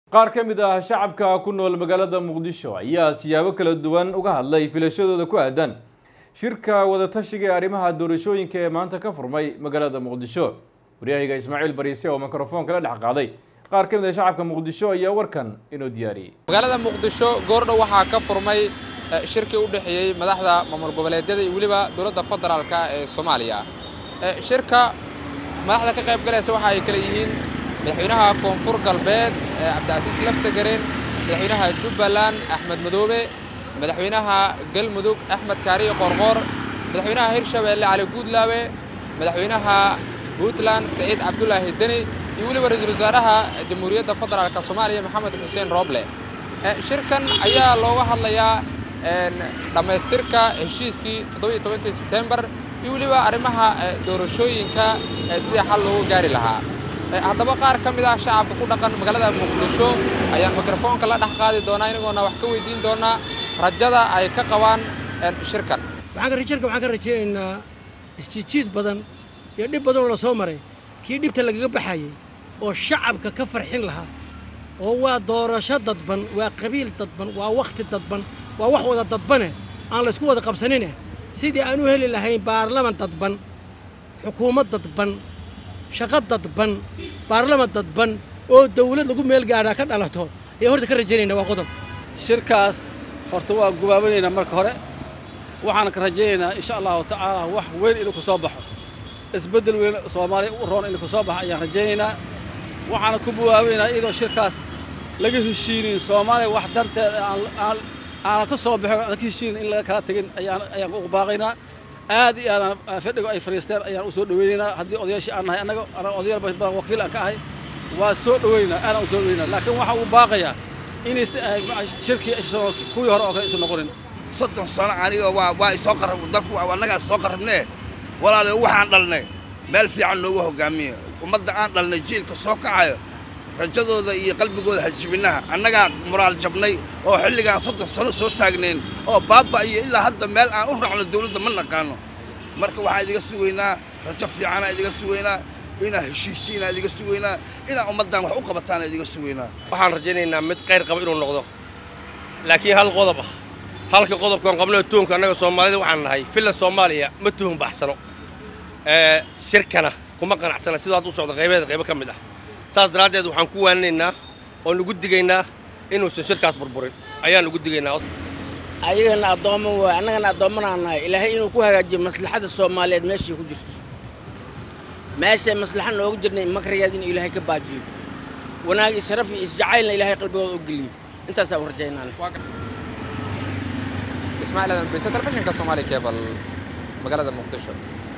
qaar ka mid ah shacabka ku nool magaalada muqdisho ayaa siyaabo kala duwan uga hadlay filashadooda ku aadan shirka wadatashiga ee arrimaha doorashooyinka ee maanta ka furmay magaalada muqdisho waryahayga ismaaciil bariise oo mikrofoonka la dhex qaaday qaar ka mid ah shacabka muqdisho ayaa warkan inoo diyaariyey magaalada muqdisho goordhow waxaa ka furmay shirkii u dhexeeyey madaxda maamul goboleedyada iyo weliba dowladda federaalka ee soomaaliya shirka madaxda ka qayb galaysa waxa ay kale yihiin madaxweynaha koonfur galbeed cabdicasiis laftagareen madaxweynaha jubbaland axmed madoobe madaxweynaha galmudug axmed kaariye qoorqoor madaxweynaha hirshabeelle cali guudlaawe madaxweynaha puntland saciid cabdulaahi deni iyo weliba ra-iisul wasaaraha jamhuuriyadda federaalka soomaaliya maxamed xuseen rooble shirkan ayaa looga hadlayaa dhammaystirka heshiiskii toddobiiyo tobankii sebtembar iyo weliba arrimaha doorashooyinka sidii xal loogu gaari lahaa haddaba qaar ka mid ah shacabka ku dhaqan magaalada muqdisho ayaan mikrofoonka la dhex qaadi doonaa inagoona wax ka weydiin doonaa rajada ay ka qabaan shirkan shirka waxaan ka rajaynaynaa isjiidjiid badan iyo dhib badan oo la soo maray kii dhibta lagaga baxayay oo shacabka ka farxin lahaa oo waa doorasho dadban waa qabiil dadban waa wakhti dadban waa wax wada dadbane aan laysku wada qabsanine sidii aan u heli lahayn baarlaman dadban xukuumad dadban shaqo dadban baarlaman dadban oo dawlad lagu meel gaadhaa ka dhalato ayaan horta ka rajaynayna waa qodob shirkaas horta waa gubaabanaynaa marka hore waxaan ka rajaynaynaa insha allahu tacaala wax weyn inuu ku soo baxo isbeddel weyn soomaaliya u roon inuu ku soo baxo ayaan rajaynaynaa waxaana ku buwaabanaynaa iyadoo shirkaas laga heshiinin soomaaliya wax darteed aanan ka soo baxo aan ka heshiinin in laga kala tegin ayaan ayaan ugu baaqaynaa aad iyo aadaan fadhigo ay fadhiisteen ayaan u soo dhawaynaynaa haddii odayaashii aan nahay annaga anaa odayaal badan wakiil aan ka ahay waa soo dhawaynaynaa aadaan u soo dhawaynaa laakiin waxaa uu baaqayaa inays shirkii kuwii hore oo kale isu noqonin soddon sano aniga waa waa isoo qarab dalku annagaa soo qarabnee walaale waxaan dhalnay meel fiican noogu hoggaamiya ummadda aan dhalnay jiilka soo kacayo rajadooda iyo qalbigooda hajibinaha annagaa muraal jabnay oo xilligaan soddon sano soo taagnayn oo baaba iyo ilaa hadda meel aan u raacno dawladda ma naqaano marka waxaan idiga sugaynaa rajo fiicanaa idiga sugaynaa inaa heshiisiinaa idiga sugaynaa inaa ummaddan wax u qabataana idiga sugaynaa waxaan rajaynaynaa mid qayr qaba inuu noqdo laakiin hal qodob ah halka qodobkaan qabnoo tuunka annaga soomaalida waxaan nahay filla soomaaliya ma tuhun baxsano shirkana kuma qanacsana sidoo hadda u socda qaybeeda qaybo ka mid ah saas daraaddeed waxaan ku waaninaynaa oo nugu digaynaa inuusan shirkaas burburin ayaan nugu digaynaa ayagana addoommo waay annagana addoommanaan nahay ilaahay inuu ku hagaajiyo maslaxada soomaaliyeed meeshay ku jirto meeshay maslaxa nooga jirnay makrigeed inuu ilaahay ka baajiyo wanaag iyo sharaf iyo isjacaylna ilaahay qalbigooda u geliyo intaasaa u rajaynaana ismaaciil adan bayso telefishinka soomaaliya keebal magaalada muqdisho